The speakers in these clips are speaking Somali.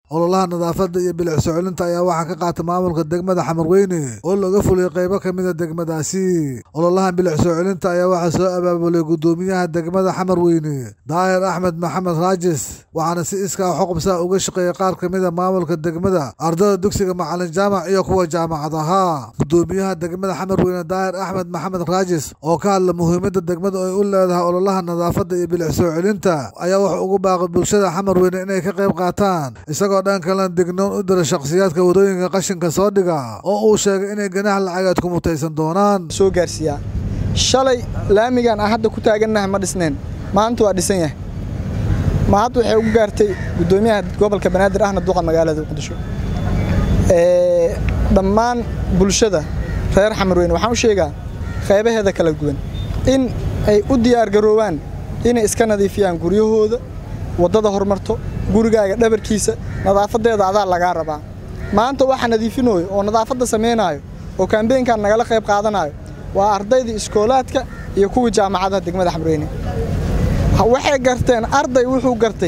ololaha nadaafadda iyo bilic soo celinta ayaa waxaa ka qaata maamulka degmada xamarweyne oo laga fuliyey qaybo ka mida degmadaasi ololahan bilic soo celinta ayaa waxaa soo abaabulay guddoomiyaha degmada xamarweyne daahir axmed maxamed raajis waxaana si iskaa xuqubsaa uga shaqeeyey qaar ka mida maamulka degmada ardada dugsiga macalin jaamac iyo kuwa jaamacad ahaa guddoomiyaha degmada xamarweyne daahir axmed maxamed raajis oo ka hadla muhiimadda degmada ay u leedahay ololaha nadaafadda iyo bilic soo celinta ayaa wuxuu ugu baaqay bulshada xamarweyne inay ka qayb qaataan isagoo dhan kalena dignoon u dira shakhsiyaadka wadooyinka qashinka soo dhiga oo uu sheegay inay ganax lacageed ku mutaysan doonaan soo gaarsiiyaa shalay laamigan aan hadda ku taagannahay ma dhisnayn maanta waa dhisan yahay ma hadda waxay ugu gaartay guddoomiyaha gobolka banaadir ahna duqa magaalada muqdisho dhammaan bulshada reer xamarweyne waxaan u sheegaa qaybaheeda kala duwan in ay u diyaargaroowaan inay iska nadiifiyaan guryahooda waddada horumarto gurigaaga dhabarkiisa nadaafadeeda adaa lagaa rabaa maanta waxa nadiifinooyo oo nadaafadda samaynaayo oo kaambeynkan nagala qayb qaadanayo waa ardaydii iskoolaadka iyo kuwii jaamacadaha degmada xamreyne waxay garteen arday wuxuu gartay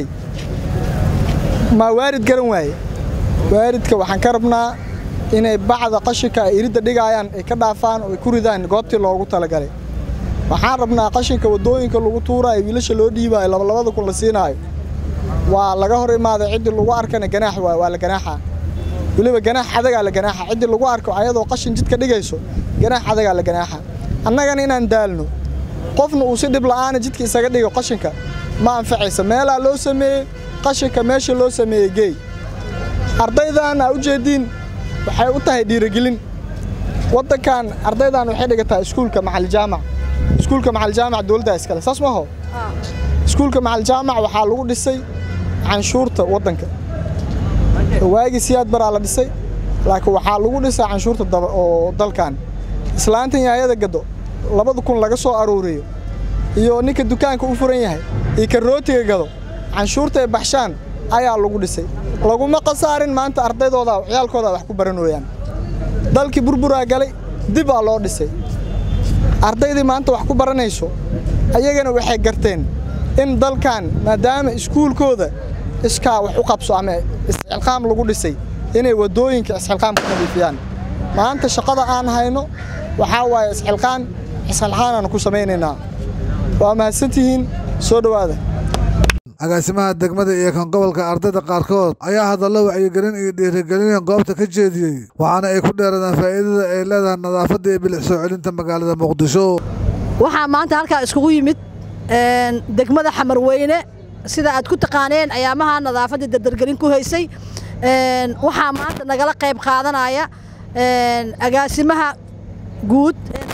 maa waarid garan waaye waaridka waxaan ka rabnaa inay bacda qashinka ay iridda dhigaayaan ay ka dhaafaan oo ay ku ridaan goobtii loogu talagalay waxaan rabnaa qashinka waddooyinka lagu tuuraayo wiilasha loo dhiibaayo labalabada kun la siinaayo waa laga hor imaaday ciddii lagu arkana ganaax waay waa la ganaaxaa weliba ganaax adagaa la ganaaxa ciddii lagu arko ayadoo qashin jidka dhigayso ganaax adagaa la ganaaxa annagana inaan daalno qofna uu si dhib la'aana jidka isaga dhigo qashinka ma anfacaysa meelaa loo sameeyey qashinka meesha loo sameeyey geey ardaydan aa u jeediin waxay u tahay dhiirigelin waddankan ardaydan waxay dhigataa iskuulka macaljaamac iskuulka macaljaamac dowladdaa iskale saas maho iskuulka macaljaamac waxaa lagu dhisay canshuurta waddanka waagii siyaad baraa la dhisay laakiin waxaa lagu dhisay canshuurta oo dalkan islaantan yaayada gado labada kun laga soo aruuriyo iyo ninka dukaanka u furan yahay iyo ka rootiga gado canshuurta ay baxshaan ayaa lagu dhisay laguma khasaarin maanta ardaydooda ciyaalkooda wax ku baranooyaan dalkii burburaa galay dib aa loo dhisay ardaydii maanta wax ku baranayso ayagana waxay garteen in dalkan maadaama iskuulkooda iskaa wax u qabso ama isxilqaam lagu dhisay inay waddooyinka isxilqaam ka nadiifiyaan maanta shaqada aan hayno waxaa waaye isxilqaan isxilqaanaanu ku samaynaynaa waa mahadsantihiin soo dhowaada agaasimaha degmada iyo kan gobolka ardayda qaarkood ayaa hadallo wacyigelin iyo dhiirigelin goobta ka jeediyey waxaana ay ku dheeradaan faa'iidada ay leedahay nadaafadda iyo bilic soo celinta magaalada muqdisho waxaa maanta halkaa iskugu yimid degmada xamarweyne sida aad ku taqaaneen ayaamaha nadaafadda dardargelin ku haysay waxaa maanta nagala qayb qaadanaya agaasimaha guud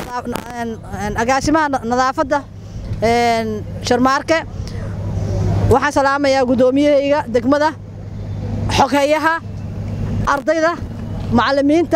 agaasimaha nadaafadda sharmaarke waxaan salaamayaa guddoomiyahayga degmada xoghayaha ardayda macallimiinta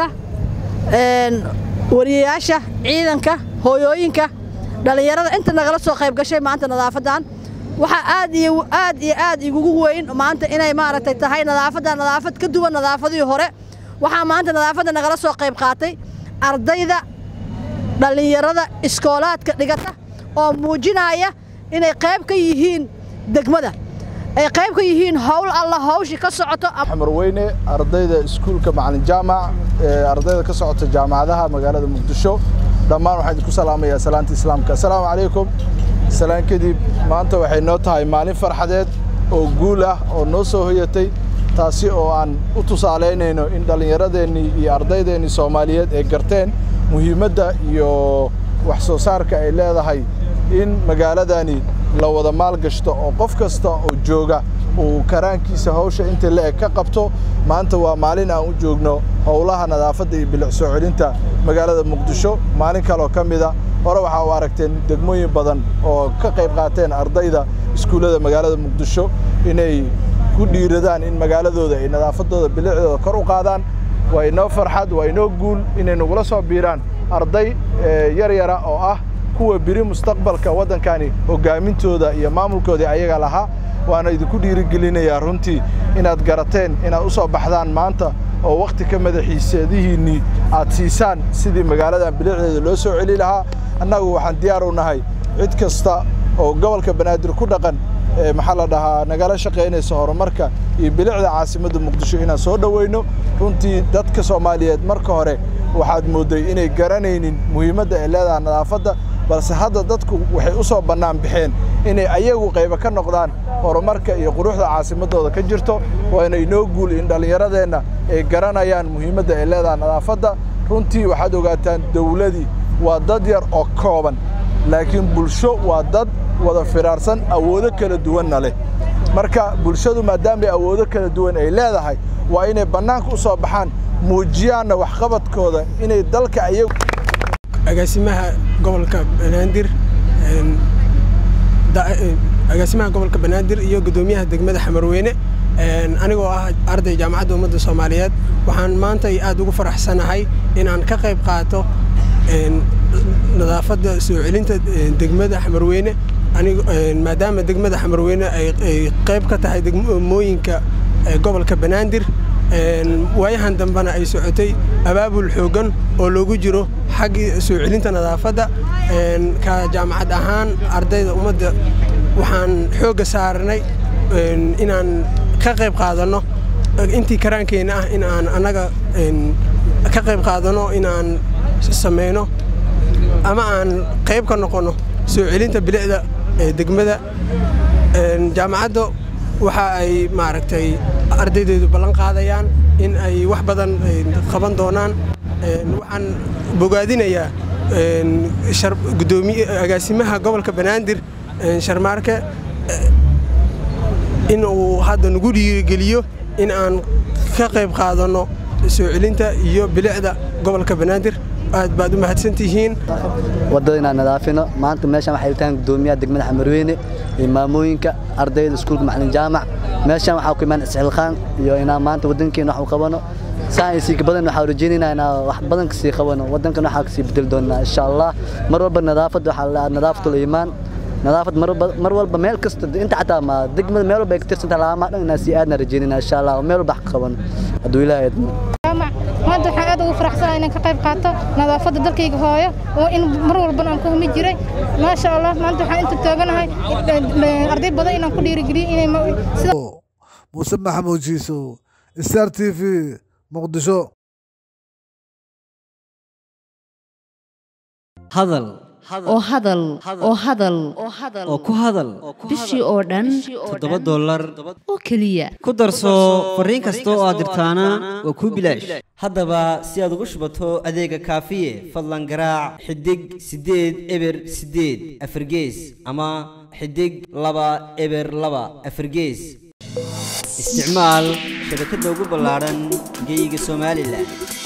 wariyayaasha ciidanka hooyooyinka dhallinyarada inta nagala soo qayb gashay maanta nadaafaddan waxaa aad iyo aad iyo aad igugu weyn maanta inay maaragtay tahay nadaafadda nadaafad ka duwan nadaafadihii hore waxaa maanta nadaafadda nagala soo qayb qaatay ardayda dhallinyarada iskoolaadka dhigata oo muujinaya inay qayb ka yihiin degmada ay qayb ka yihiin howl alla hawshii ka socoto xamarweyne ardayda iskuulka macalin jaamac ardayda ka socota jaamacadaha magaalada muqdisho dhammaan waxaan idinku salaamayaa salaanta islaamka assalaamu calaykum salaan kadib maanta waxay noo tahay maalin farxadeed oo guul ah oo noo soo hoyatay taasi oo aan u tusaalaynayno in dhallinyaradeennii iyo ardaydeennii soomaaliyeed ay garteen muhiimadda iyo wax soo saarka ay leedahay in magaaladani la wada maalgashto oo qof kasta oo jooga uu karaankiisa hawsha inta la-eg ka qabto maanta waa maalin aan u joogno howlaha nadaafadda iyo bilic soo celinta magaalada muqdisho maalin kaloo ka mida hore waxaa u aragteen degmooyin badan oo ka qayb qaateen ardayda iskuullada magaalada muqdisho inay ku dhiiradaan in magaaladooda ay nadaafaddooda bilicdooda kor u qaadaan waa inoo farxad waa inoo guul inay nagula soo biiraan arday yar yara oo ah kuwa biri mustaqbalka waddankani hogaamintooda iyo maamulkoodii ayaga lahaa waana idinku dhiirigelinayaa runtii inaad garateen inaad u soo baxdaan maanta oo wakhti ka madaxiiseedihiinnii aad siisaan sidii magaaladan bilicdeeda loo soo celi lahaa annagu waxaan diyaar u nahay cid kasta oo gobolka banaadir ku dhaqan maxaa la dhahaa nagala shaqaynaysa horumarka iyo bilicda caasimadda muqdisho inaan soo dhoweyno runtii dadka soomaaliyeed marka hore waxaad moodday inay garanaynin muhiimadda ay leedahay nadaafadda balse hadda dadku waxay u soo bannaan baxeen inay ayagu qaybo ka noqdaan horumarka iyo quruxda caasimaddooda ka jirto waana inoo guul in dhallinyaradeenna ay garanayaan muhiimadda ay leedahay nadaafadda runtii waxaad ogaataan dawladii waa dad yar oo kooban laakiin bulsho waa dad wada firaarsan awoodo kala duwanna leh marka bulshadu maadaamay awoodo kala duwan ay leedahay waa inay bannaanka u soo baxaan muujiyaanna waxqabadkooda inay dalka ayagu agaasimaha gobolka banaadir agaasimaha gobolka banaadir iyo guddoomiyaha degmada xamarweyne anigoo ah arday jaamacadda ummadda soomaaliyeed waxaan maanta aad ugu faraxsanahay inaan ka qayb qaato nadaafadda soo celinta degmada xamarweyne maadaama degmada xamarweyne ay qayb ka tahay degmooyinka gobolka banaadir waayahan dambena ay socotay abaabul xooggan oo loogu jiro xaggii soo celinta nadaafadda ka jaamacad ahaan ardayda ummadda waxaan xoogga saarnay inaan ka qayb qaadanno intii karaankeenna ah in aan annaga ka qayb qaadanno inaan samayno ama aan qayb ka noqonno soo celinta bilicda degmada jaamacadda waxa ay maaragtay ardaydeedu ballan qaadayaan in ay wax badan qaban doonaan waxaan bogaadinayaa gudoomiye agaasimaha gobolka banaadir sharmaarke in uu hadda nagu dhiirigeliyo in aan ka qayb qaadanno soo celinta iyo bilicda gobolka banaadir aad baad u mahadsantihiin waddada inaan nadaafino maanta meeshan waxay tahan gudoomiyaha degmada xamarweyne iyo maamooyinka ardayda iskuulka macalin jaamac meeshan waxaa ku imaan isxilqaan iyo inaan maanta waddankeena wax u qabano saan iyo siika badan waxaa rajaynaynaa inaan wax badan kasii qabano waddankan waxaa kasii bedeli doonaa insha allah mar walba nadaafadda waxaa la nadaafatul iimaan nadaafad mar walba meel kasta inta xataa ma degmada meel walba ay ka tirsantaha laamaa dhan inaan sii aadna rajaynayna insha allah meel walba wax ka qabano hadduu ilaahay idmo maanta waxaan aad ugu faraxsanahay inaan ka qayb qaato nadaafadda dalkayga hooyo oo in mar walbana aan ku humi jiray maasha allah maanta waxaan inta taaganahay arday badan inaan ku dhiirigeliyo inay muuse maxamuud jiisow star t v muqdisho hadal oo hadal oo hadal oo ku hadal bishii oo dhan toddoba dollar oo keliya ku darso fariin kasta oo aad dirtaana waa kuu bilaash haddaba si aad ugu shubato adeega kaafiye fadlan garaac xidig siddeed eber siddeed afargees ama xidig laba eber laba afargees isticmaal shabakadda ugu ballaadhan geyga somalilan